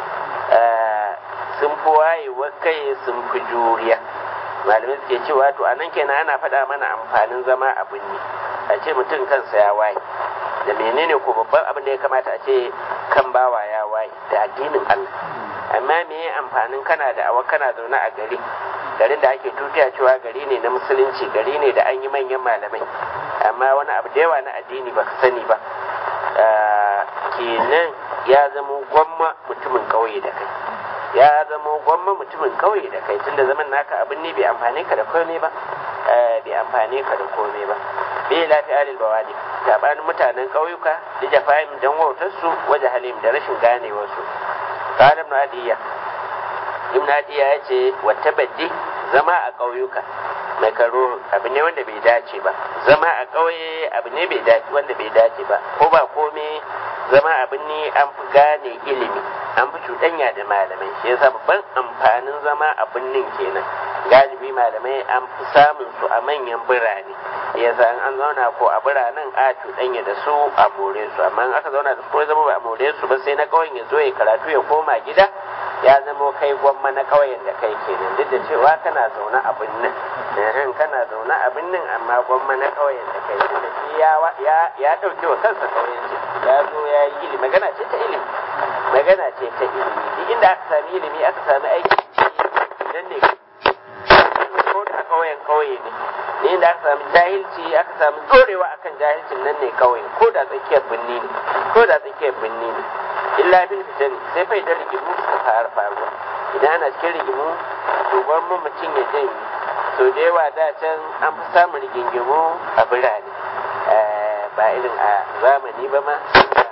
sun fi wayewa kai sun fi juriya malamai suke cewa to anan kenan ana faɗa mana amfanin zama a binni a ce mutum kansa ya waye da menene ko babban abin da ya kamata a ce kan bawa ya waye da addinin Allah amma me amfanin kana da awa kana zaune a gari garin da ake tutiya cewa gari ne na musulunci gari ne da an yi manyan malamai amma wani abu da yawa na addini ba ka sani ba kenan ya zama gwamma mutumin kauye da kai ya zama gwamma mutumin kauye da kai tunda zaman naka abin ne bai amfane ka da komai ba bai amfane ka da komai ba bai lafi alil bawadi tabanin mutanen ƙauyuka da jafa'im dan wautarsu waje halim da rashin ganewarsu qala ibn adiya ibn adiya ya ce wata baddi zama a ƙauyuka mai karo abu ne wanda bai dace ba zama a ƙauye abu ne bai dace wanda bai dace ba ko ba komai zama abin ne an fi gane ilimi an fi cuɗanya da malamai shi yasa babban amfanin zama abin nin kenan galibi malamai an fi samun su a manyan birane ya san an zauna ko a biranen a cuɗanya da su a more su amma in aka zauna da su ko ya zama ba a more su ba sai na ƙauyen ya zo ya karatu ya koma gida ya zama kai gwamma na ƙauyen da kai kenan duk da cewa kana zaune a birnin ehem kana zaune a birnin amma gwamma na ƙauyen da kai duk da shi ya ya ɗauke wa kansa ƙauyen ya zo ya yi ilimi magana ce ta ilimi magana ce ta ilimi duk inda aka sami ilimi aka sami aiki idan ne ko da ƙauyen ƙauye ne ne inda aka sami jahilci aka sami tsorewa akan jahilcin nan ne ƙauye ko da tsakiyar birni ne ko da tsakiyar birni ne illa bil fitan sai fa idan rigimu suka fara faruwa idan ana cikin rigimu to gwamma mutum ya janye so da yawa da can an fi samun rigingimu a birane ba irin a zamani ba ma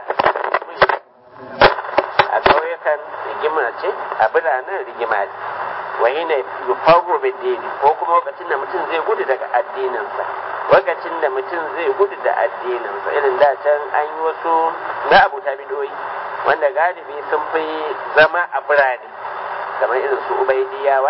a ƙauyukan rigima ce a biranen rigima ne wani ne yufago bidini ko kuma lokacin da mutum zai gudu daga addininsa lokacin da mutum zai gudu da addininsa irin da can an yi wasu na abuta bidoyi wanda galibi sun fi zama a birane kamar irin su ubaidiyawa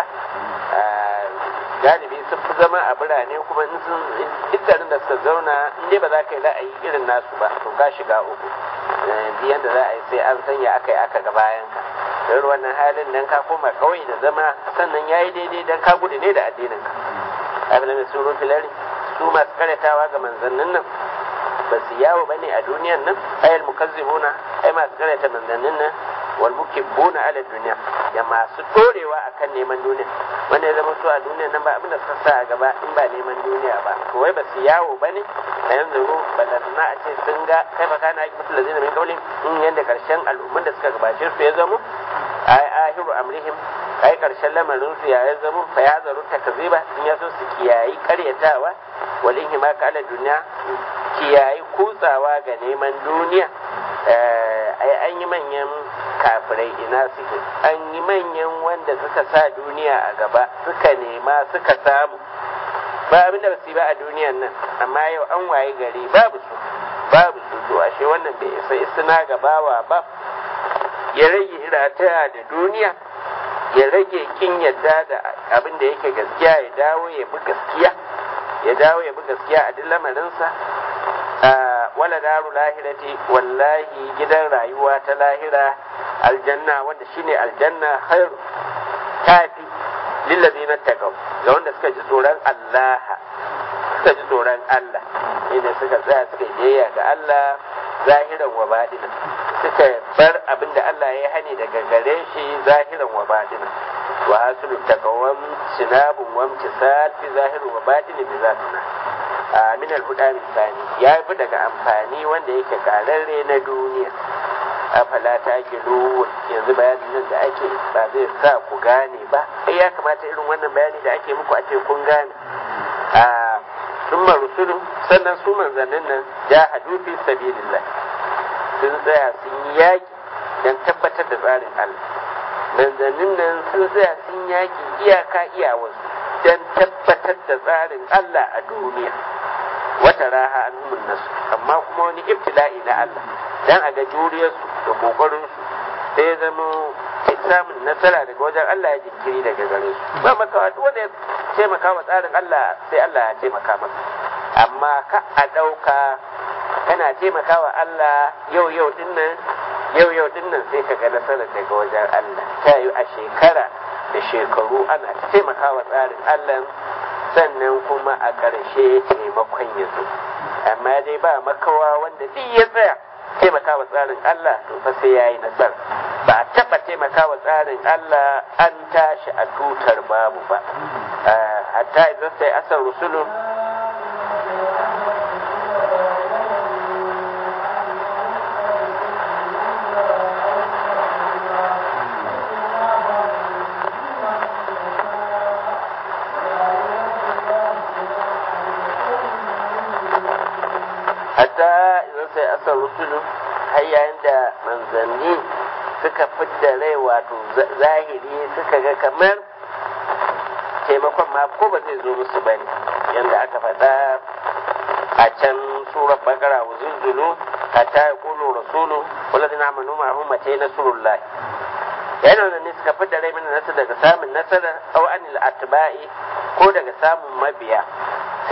galibi sun fi zama a birane kuma in sun dukkanin da suka zauna in dai ba za ka yi ra'ayi irin nasu ba to ka shiga uku biyan da za a yi sai an sanya aka yi aka ga bayan ka don wannan halin nan ka koma kawai da zama sannan ya yi daidai don ka gudu ne da addinin ka abin da mai suru filari su masu karyatawa ga manzannin nan ba su yawo ba ne a duniyan nan ayal mukazzibuna ai masu karyata manzannin nan wal mukibbuna ala duniya da masu dorewa akan neman duniya wanda ya zama su a duniya nan ba abin da suka sa a gaba in ba neman duniya ba to wai ba su yawo ba ne a yanzu ru balantana a ce sun ga kai ba kana aiki mutum lazina min kaulin in yanda karshen al'umman da suka gabace su ya zamo ai ahiru amrihim ai karshen lamarin su ya zamo fa ya zaru takziba in ya so su kiyayi karyatawa wal inhimaka ala duniya kiyayi kutsawa ga neman duniya ai an yi manyan kafirai ina suke an yi manyan wanda suka sa duniya a gaba suka nema suka samu ba abin da su ba a duniyan nan amma yau an waye gari babu su babu su to ashe wannan bai isa isna gabawa ba ya rage irataya da duniya ya rage kin yadda da abin da yake gaskiya ya dawo ya bi gaskiya ya dawo ya bi gaskiya a duk lamarinsa wala daru lahirati wallahi gidan rayuwa ta lahira aljanna wanda shine aljanna khairu tafi lillazina taqaw ga wanda suka ji tsoron Allah suka ji tsoron Allah inda suka tsaya suka biyayya ga Allah zahiran wa batinan suka bar abin da Allah ya hani daga gare shi zahiran wa batinan wa hasulu taqawam sinabun wa imtisal fi zahirin wa batinin bi zatina min al-huda misani ya fi daga amfani wanda yake kararre na duniya afala ta gilu yanzu bayanin nan da ake ba zai sa ku gane ba ai ya kamata irin wannan bayani da ake muku a ce kun gane a summa rusulun sannan su manzannin nan jahadu fi sabilillah sun tsaya sun yi yaki don tabbatar da tsarin Allah manzannin nan sun tsaya sun yaki iyaka iyawarsu don tabbatar da tsarin Allah a duniya wata raha an nasu amma kuma wani ibtila'i na Allah dan a ga juriyarsu da kokarinsu sai zama samun nasara daga wajen Allah ya jinkiri daga gare su ba makawa duk wanda ya taimaka wa tsarin Allah sai Allah ya taimaka masa amma ka a ɗauka kana taimaka wa Allah yau yau dinnan yau yau dinnan sai ka ga nasarar daga wajen Allah ta yi a shekara da shekaru ana taimaka wa tsarin Allah sannan kuma a ƙarshe taimakon ya zo amma dai ba makawa wanda duk ya tsaya taimaka wa tsarin Allah to fa sai yayi nasara ba a taɓa taimaka wa tsarin Allah an tashi a tutar babu ba hatta idan sai asar rusulun hatta idan sai asar rusulu har yayin da manzanni suka fidda rai wato zahiri suka ga kamar taimakon ma ko ba zai zo musu ba ne yadda aka faɗa a can surar bakara wa zulzulu hatta ya kulu rasulu wallazi na manu ma hun mace na surullah yana da ne suka fidda rai mana nasu daga samun nasarar au anil atba'i ko daga samun mabiya sun yi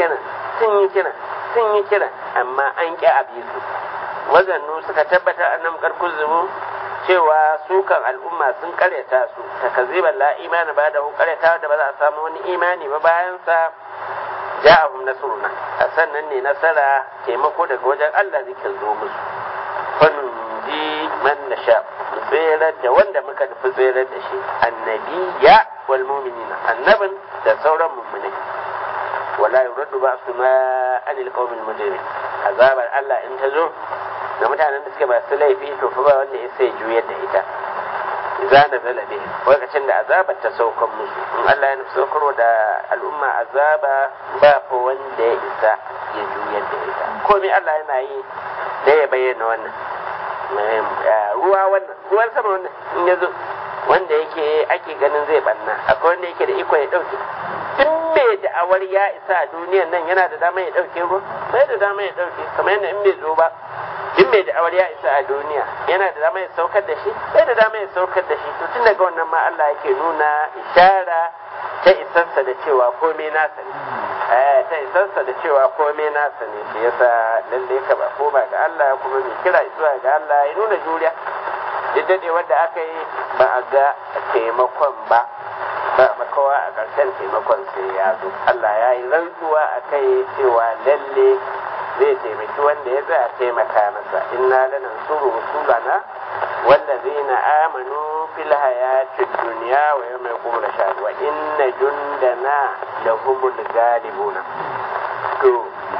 kira sun yi kira sun yi kira amma an ƙi a bi su wazannu suka tabbatar annam karkun zubu cewa su kan al'umma sun karyata su takaziban la imani ba da hu karyata da ba za a samu wani imani ba bayan sa ja'ahum nasruna a sannan ne nasara taimako daga wajen Allah zikin zo musu fannin ji man nasha mu tserar da wanda muka nufi tserar da shi annabiya wal mu'minina annabin da sauran mu'minai wala yuraddu ba'suna anil qawmil mujrimin azabar Allah in ta zo da mutanen da suke masu laifi to fa ba wanda ya sai juyar da ita za na zala bihi lokacin da azabar ta saukan musu in Allah ya nufi saukarwa da al'umma azaba ba fa wanda ya isa ya juyar da ita komai Allah yana yi da ya bayyana wannan ruwa wannan ruwan sama wannan in ya zo wanda yake ake ganin zai banna akwai wanda yake da iko ya dauke duk mai da'awar ya isa a duniyan nan yana da dama ya dauke ruwa bai da dama ya dauke kamar yadda in bai zo ba duk mai da'awar ya isa a duniya yana da dama ya saukar da shi bai da dama ya saukar da shi to tun daga wannan ma Allah yake nuna ishara ta isarsa da cewa komai nasa ne eh ta isarsa da cewa komai nasa ne shi yasa lalle ka ba ko ba ga Allah kuma mai kira zuwa ga Allah ya nuna juriya duk dade wanda aka yi ba a ga taimakon ba ba makawa a ƙarshen taimakon sai ya zo Allah ya yi rantsuwa a kai cewa lalle zai taimaki wanda ya tsaya taimaka masa inna lanansuru rusulana wallazina amanu fil hayatid dunya wa yawma yaqumul ashhad wa inna jundana lahumul ghalibuna to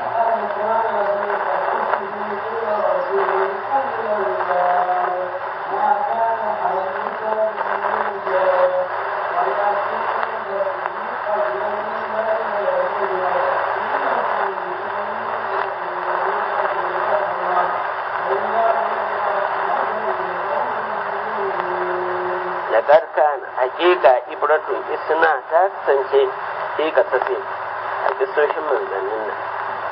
laƙar kana hakika ibratun isna ta kasance fi kasafi a kisoshin manzannin nan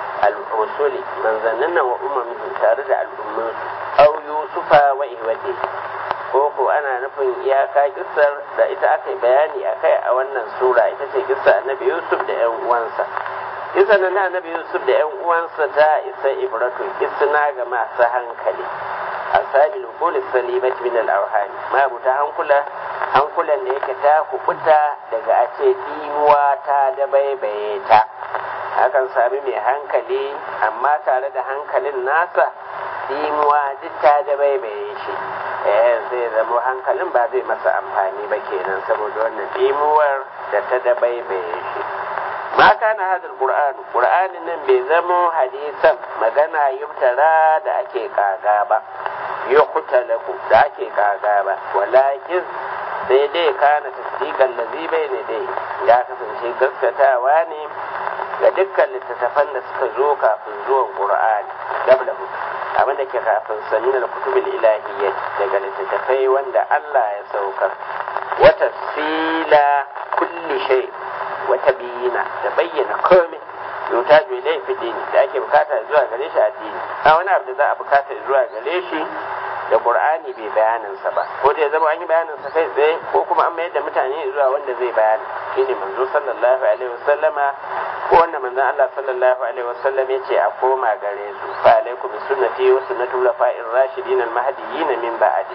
al'usuli manzannin nan wa umarmin tare da al'ummansu au yusufa wa ihwati ko ko ana nufin iyaka kisar da ita aka yi bayani a kai a wannan sura ita ce kisa annabi yusuf da yan uwansa kisa na annabi yusuf da yan uwansa ta isa ibratun isna ga masu hankali asabil uquli salimati min al-awhani ma buta hankula hankulan da yake ta kubuta daga a ce dimuwa ta da baibaye ta hakan sami mai hankali amma tare da hankalin nasa dimuwa duk ta da baibaye shi eh sai zama hankalin ba zai masa amfani ba kenan saboda wannan dimuwar da ta da baibaye shi ma kana hadal qur'an qur'anin nan bai zamo hadisan magana yubtara da ake kaga ba yuqtalaku da ake kaga ba walakin sai dai kana tasdiqan ladhi bayna dai ya kasance gaskatawa ne ga dukkan littattafan da suka zo kafin zuwan qur'ani dablahu abin da ke kafin samin al-kutubil ilahiyyah daga littattafai wanda Allah ya saukar wa tafsila kulli shay wa tabyina da bayyana komai yuta ju ilai fi dini da ake bukata zuwa gare shi addini a wani abu da za a bukata zuwa gare shi da qur'ani bai bayanin sa ba ko da ya zama an yi bayanin sa kai tsaye ko kuma an mayar da mutane zuwa wanda zai bayani shine manzo sallallahu alaihi wasallama ko wanda manzon Allah sallallahu alaihi wasallam yace a koma gare su fa alaikum sunnati wa sunnatu khulafa'ir rashidin al-mahdiyyin min ba'di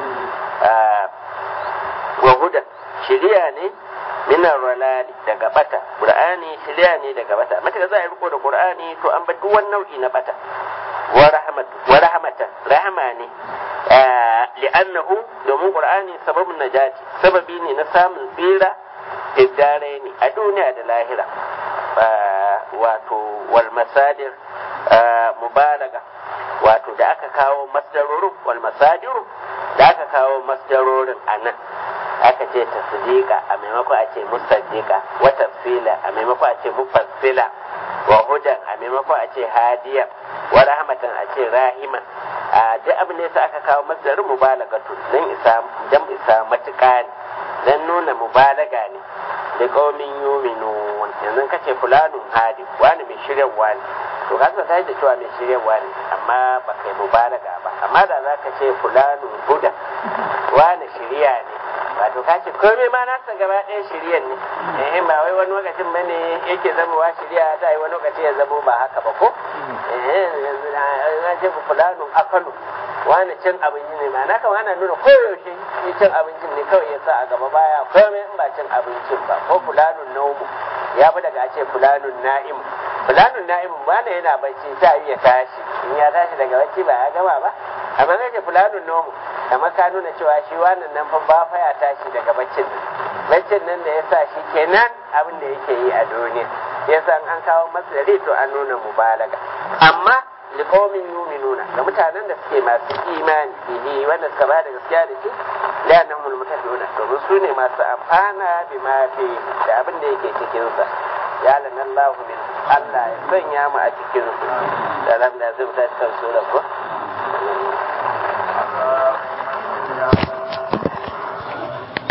wa huda shiriya ne minar ralali daga bata qur'ani shiriya ne daga bata mata za a riko da qur'ani to an bar duk wani nau'i na bata wa rahmat wa rahmatan rahma ne li'annahu domin qur'ani sababun najati sababi ne na samun tsira iddare ne a duniya da lahira wato wal masadir mubalaga wato da aka kawo masdarorin wal masadiru da aka kawo masdarorin a nan aka ce tasdiqa a maimakon a ce musaddiqa wa tafsila a maimakon a ce mufassila wa hudan a maimakon a ce hadiya wa rahmatan a ce rahima a duk abin da yasa aka kawo masdarin mubalagatu dan isa dan isa matuƙa ne dan nuna mubalaga ne da qaumin yu'minun yanzu kace fulanun hadi wani mai shiryarwa ne to ka ta da cewa mai shiryarwa ne amma ba kai mubalaga ba amma da za ka ce fulanun huda wani shirya ne wato ka ce komai ma nasa gaba ɗaya shiryan ne eh ba wai wani lokacin ba ne yake zamowa shirya ta yi wani lokaci ya zamo ba haka ba ko eh yanzu na ce fulanun akalu wani cin abinci ne ma na kama ana nuna koyaushe shi cin abincin ne kawai ya sa a gaba baya komai in ba cin abincin ba ko fulanun naumu ya fi daga a ce fulanun na'im fulanun na'im ba na yana bacci ta yi ya tashi in ya tashi daga bacci ba ya gama ba amma zai ce fulanun naumu kamar ka nuna cewa shi wannan nan fa ba fa ya tashi daga baccin nan baccin nan da ya sa shi kenan abin da yake yi a duniya ya san an kawo masdari to an nuna mubalaga amma liqaumin yu'minuna ga mutanen da suke masu imani bihi wanda suka ba da gaskiya da shi la namul mutafiyuna domin su ne masu amfana bi ma fi da abin da yake cikin sa ya lanallahu min Allah ya sanya mu a cikin su da lam da zai ta cikin sura ko